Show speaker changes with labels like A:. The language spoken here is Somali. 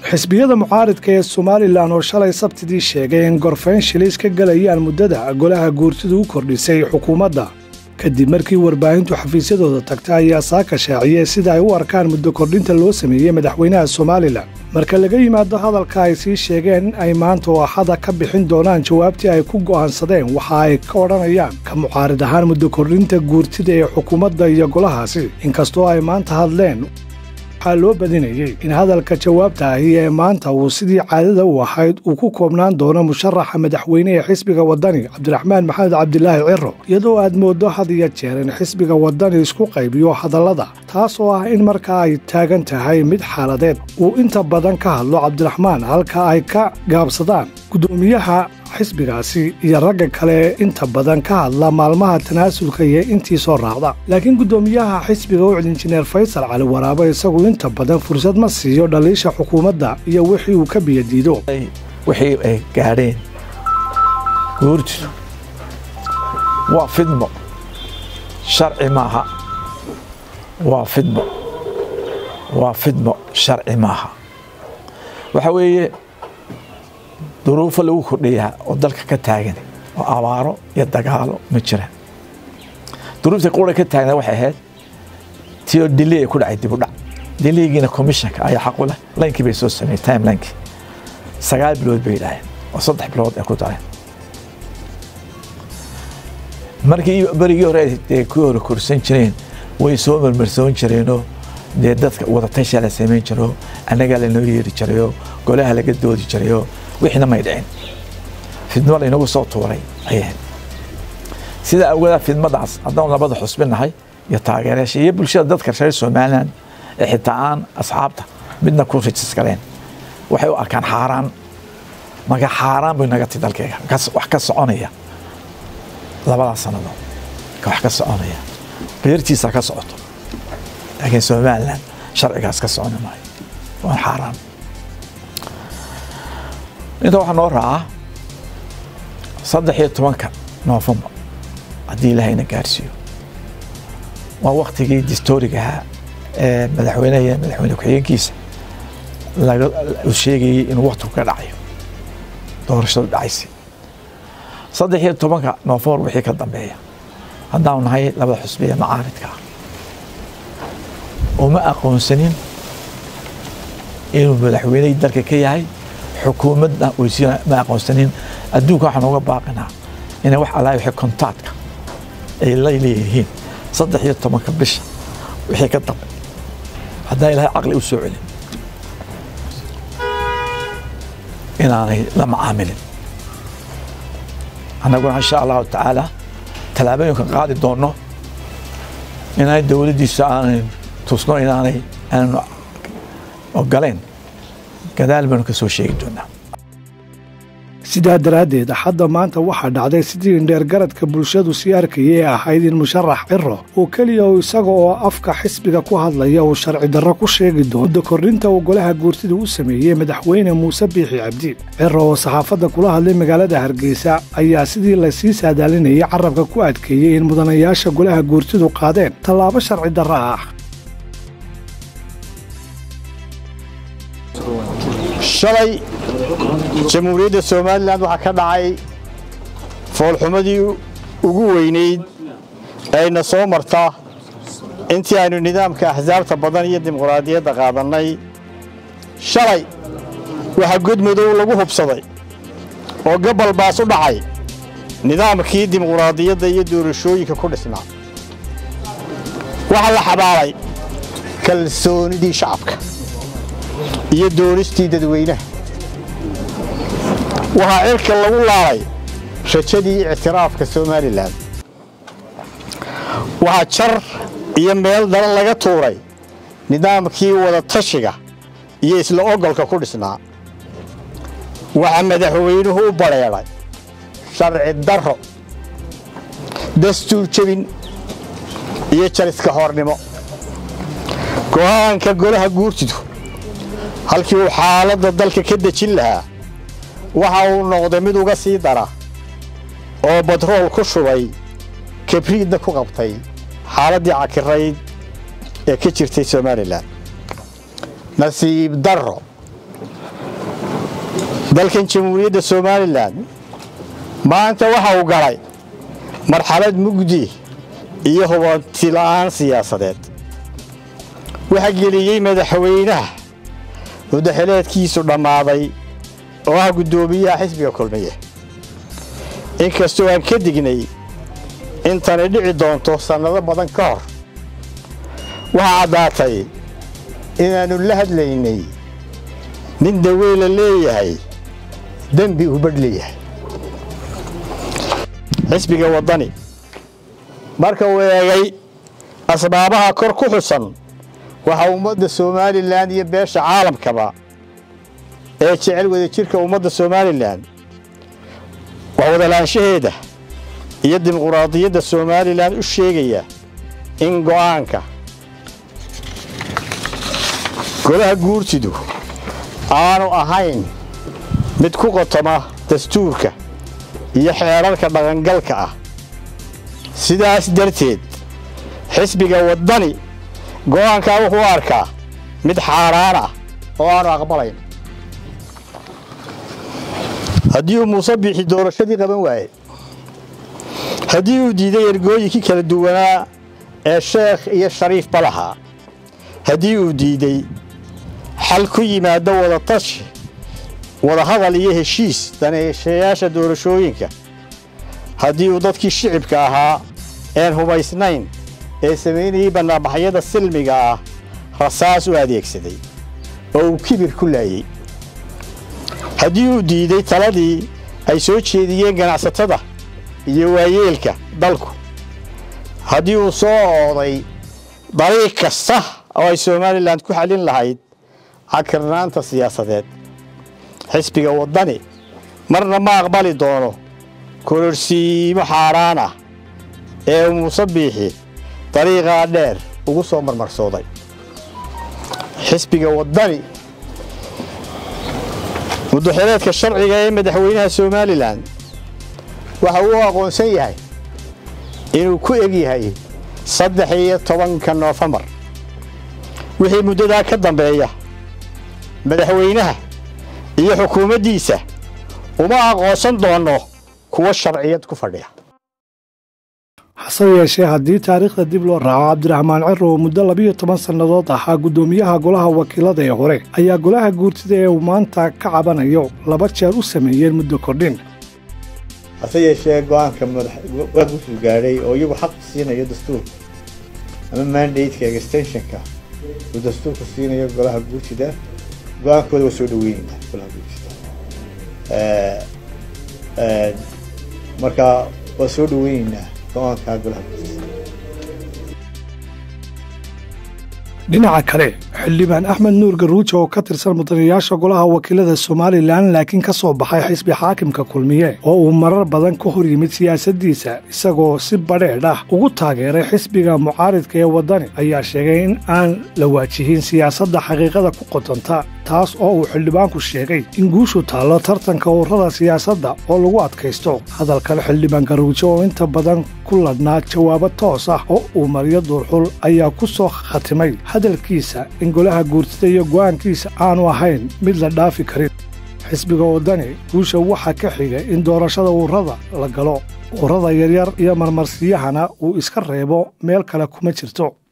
A: xisbiyada mucaaridka ee somalilan oo shalay sabtidii sheegay in gorfayn shilis ka galayaan muddada golaha guurtidu u kordhisay xukuumadda kadib markii warbaahintu xafiisyadooda tagta ayaa saaka shaaciyey sida ay u arkaan muddo kordhinta loo sameeyey madaxweynaha somalilan marka laga yimaado hadalka ay sii sheegeen in ay maanta oo axada ka bixin doonaan jawaabtii ay ku go'aansadeen waxa ay ka odhanayaan ka mucaarid ahaan muddo kordhinta guurtida ee xukuumadda iyo golahaasi inkastoo ay maanta hadleen waxaa loo badinayey in hadalka jawaabta ahi ee maanta uu sidii caadada u ahayd uu ku koobnaan doono musharaxa madaxweyne ee xisbiga waddani cabdiraxmaan maxamed cabdilaahi ciro iyadoo aad mooddo had iyo jeer in xisbiga waddani isku qaybiyo hadallada taas oo ah in markaa ay taagan tahay mid xaaladeed uu inta badan ka hadlo cabdiraxmaan halka ay ka gaabsadaan guddoomiyaha xisbigaasi iyo ragga kale inta badan ka hadla maalmaha tanaasulka iyo intii soo raacda laakiin guddoomiyaha xisbiga ucd injineer faysal cali waraabo isagu inta badan fursad ma siiyo dhaliisha xukuumadda iyo wixii uu ka biyadiido
B: wixii ay gaadheen guurtidu waa fidmo sharci maaha waa fidmo waa fidmo sharci maaha waxa weeye duruufo lagu kordhayaa oo dalka ka taagan oo abaaro iyo dagaalo ma jiraan duruufta qura ka taagna waxay ahayd tii oo diley ay ku dhacay dib u dhac dileygiina commissionka ayaa xaqu leh laynkii bay soo sameeyey timelinekii sagaal bilood bay yidhaaheen oo saddex bilood ay ku dareen markii berigii hore ay ku hore korsan jireen way soo marmarsoon jireenoo dee dadka wadatashaa la samayn jiro annagaa lanoo yeeri jirayoo golaha laga doodi jirayoo wixiina may dhicin fidmo laynagu soo tuuray ayay ahayd sidaa awgeeda fidmadaas haddaan labada xusbinahay iyo taageerayaasha iyo bulshada dadka reer somalilan ee xitaa aan asxaabta midna ku rajis galeen waxay u arkaan xaaraan marka xaaraan bay naga ti dalkeyga wax ka soconaya labadaas sannadood ka wax ka soconaya beertiisa ka socoto laakiin somalilan sharcigaas ka soconi maayo waan xaaraan inta waxaa noo raacaa saddex iyo tobanka noofembar haddii ilaahayna gaarsiiyo waa waktigii distoriga ahaa ee madaxweyneha iyo madaxweyne ku-xigeenkiisa laga sheegayey inuu waktigu ka dhacayo doorashadu dhacaysa saddex iyo tobanka noofembar wixii ka dambeeya haddaanu nahay labada xusbi ee macaaridka ah uma aqoonsanin inuu madaxweynehii dalka ka yahay xukuumadda weysiina ma aqoonsanin adduunka waxaan uga baaqinaa inay wax allahi wixii kontaadka ay la leeyihiin saddex iyo tobanka bisha wixii ka dambe haddaan ilahay caqli u soo celin inaanay la macaamilin annaguna insha allahu tacaala tallaabooyinkan qaadi doonno inaanay dowladdiisa aanay tusno inaanay aanu ogoleen gadaal baanu ka soo sheegi doonaa
A: sidaa daraaddeed axadda maanta waxaa dhacday sidii indheergaradka bulshadu sii arkayay ee ahayd in musharax ciro oo keliya uu isaga oo afka xisbiga ku hadlaya uu sharci darro ku sheegi doono muddo kordhinta uu golaha guurtida u sameeyey madaxweyne muuse biixi cabdi ciro oo saxaafadda kula hadlay magaalada hargeysa ayaa sidii lasii saadaalinayay carabka ku adkeeyey in mudanayaasha golaha guurtidu qaadeen tallaabo sharci darro ah
C: shalay jamhuuriyadda somalilan waxaa ka dhacay foolxumadii ugu weynayd ayna soo marta intii aynu nidaamka axsaabta badan iyo dimuqraadiyadda qaadannay shalay waxaa godmadow lagu hubsaday oo gabal baas u dhacay nidaamkii dimuqraadiyadda iyo doorashooyinka ku dhisnaa waxaa la xabaalay kalsoonidii shacabka iyo doonistii dadweynaha waxaa cirka lagu laalay rajadii ictiraafka somalilan waxaa jar iyo meel daran laga tuuray nidaamkii wadatashiga iyo isla ogolka ku dhisnaa waxaa madaxweynuhu u badheedhay sharci darro dastuur jebin iyo jariska hornimo go'aanka golaha guurtidu halkii uu xaaladda dalka ka dejin lahaa waxa uu noqday mid uga sii dara oo batrool ku shubay kabriidna ku qabtay xaaladdii cakirayd ee ka jirtay somalilan nasiib darro dalkan jamhuuriyadda somalilan maanta waxa uu galay marxalad mugdi iyo hubanti la'aan siyaasadeed waxaa geliyey madaxweynaha mudaxileedkiisu dhammaaday oo ah guddoomiyaha xisbiga kulmiye inkastoo aan ka dignay intani dhici doonto sannado badan ka hor waxaa caddaatay inaannu la hadlaynay nin daweyla leeyahay dembi uu badh leeyahay xisbiga waddani marka uu eegay asbaabaha kor ku xusan waxaa ummadda somalilan iyo beesha caalamkaba ee jecel wadajirka ummadda somalilan wax wadalaanshaheeda iyo dimuquraadiyadda somalilan u sheegaya in go'aanka golaha guurtidu aanu ahayn mid ku qotoma dastuurka iyo xeerarka dhaqangalka ah sidaas darteed xisbiga waddani go'aankaa wuxuu u arkaa mid xaaraan ah oo aanu aqbalayn haddii uu muuse biixi doorashadii qaban waaye haddii uu diiday ergooyinkii kala duwanaa ee sheekh iyo shariifba lahaa haddii uu diiday xal ku yimaado wadatashi wadahadal iyo heshiis daneeshayaasha doorashooyinka haddii uu dadkii shicibka ahaa een hubaysnayn ee samaynayey bannaanbaxyada silmiga ah rasaas u adeegsaday oo uu kibir ku laayey haddii uu diiday taladii ay soo jeediyeen ganacsatada iyo waayeelka dalku haddii uu soo ooday dariiq kasta oo ay somalilan ku xallin lahayd cakirnaanta siyaasadeed xisbiga waddani marna ma aqbali doono kororsiimo xaaraan ah ee muuse biixi dariiqaa dheer ugu soo marmarsooday xisbiga waddani mudaxileedka sharciga ee madaxweynaha somalilan waxa uu aqoonsan yahay inuu ku eg yahay saddex iyo tobanka noofembar wixii muddadaa ka dambeeya madaxweynaha iyo xukuumaddiisa uma aqoonsan doonno kuwa sharciyad ku fadhiya
A: hase yeeshee haddii taariikhda dib loo raaco cabdiraxmaan ciro oo muddo labiyo toban sannadood ahaa guddoomiyaha golaha wakiilada ee hore ayaa golaha guurtida ee uu maanta ka cabanayo laba jeer u sameeyeen muddo kordhin
D: hase yeeshee go-aanka waa guusuu gaadhay oo iyagu xaq siinayo dastuurka ama mandateka extensionka uu dastuurka siinayo golaha guurtida go-aankooda waa soo dhaweyneynaa golaha guurtida marka waa soo dhaweyneynaa go-aanka golaha guurtida
A: dhinaca kale xildhibaan axmed nuur garuujo oo ka tirsan mudanayaasha golaha wakiilada somalilan laakiin ka soo baxay xisbi xaakimka kulmiye oo uu marar badan ka hor yimid siyaasaddiisa isagoo si badheedh ah ugu taageeray xisbiga mucaaridka ee waddani ayaa sheegay in aan la waajihin siyaasadda xaqiiqada ku qodonta taas oo uu xildhibaanku sheegay in guushu taallo tartanka ururada siyaasadda oo lagu adkaysto hadalkale xildhibaan garuujo oo inta badan ku ladhnaa jawaabo toos ah oo uu mariyo duurxul ayaa ku soo khatimay hadalkiisa in golaha guurtida iyo go'aankiisa aanu ahayn mid la dhaafi karin xisbiga waddani guusha waxaa ka xiga in doorashada ururada la galo ururada yaryar iyo marmarsiyahana uu iska reebo meel kale kuma jirto